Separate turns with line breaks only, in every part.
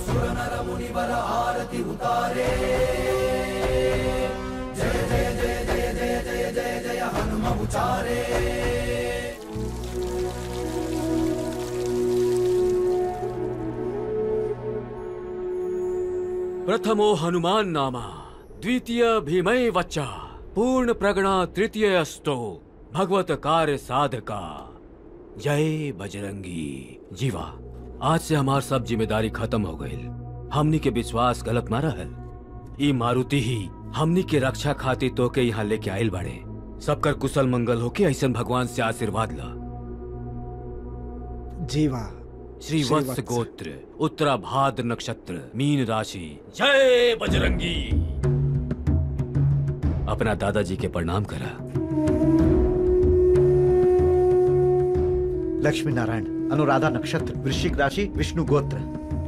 प्रथमो हनुमान नामा द्वितीय भीमय वच्चा पूर्ण प्रगणा तृतीय अस्तो भगवत कार्य साधका जय बजरंगी जीवा आज से हमार सब जिम्मेदारी खत्म हो गई हमनी के विश्वास गलत ना रहल ई मारुति ही हमनी के रक्षा खातिर तो के यहाँ लेके आयल बाड़े सबकर कुशल मंगल होके ऐसन भगवान से आशीर्वाद ला
जीवा
श्री वत्स गोत्र उत्तरा भाद्र नक्षत्र मीन राशि जय बजरंगी अपना दादाजी के प्रणाम करा
लक्ष्मी नारायण अनुराधा नक्षत्र वृश्चिक राशि विष्णु गोत्र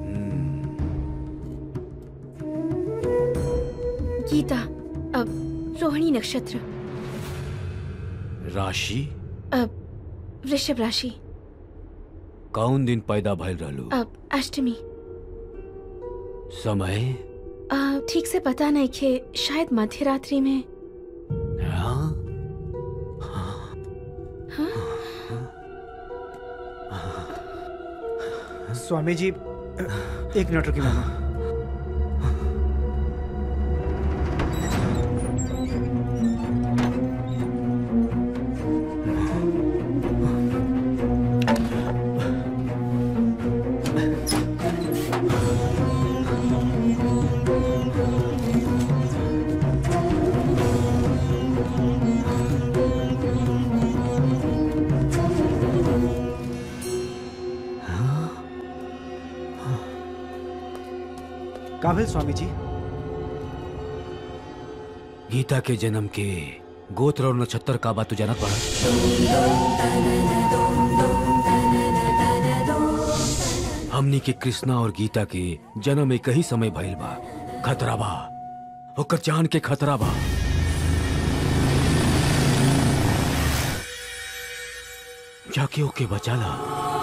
गीता अब रोहिणी नक्षत्र
राशि
अब वृषभ राशि
कौन दिन पैदा भइल रहलू
अब अष्टमी
समय
आ, ठीक से पता नहीं खे शायद मध्य रात्रि में
हाँ?
स्वामी जी एक मिनट रुकिए मामा काबिल स्वामी जी
गीता के जन्म के गोत्र और नक्षत्र का बात तू जानत बड़ा हमनी के कृष्णा और गीता के जन्म एक ही समय भइल बा खतरा बा ओकर जान के खतरा बा जाके ओके बचाला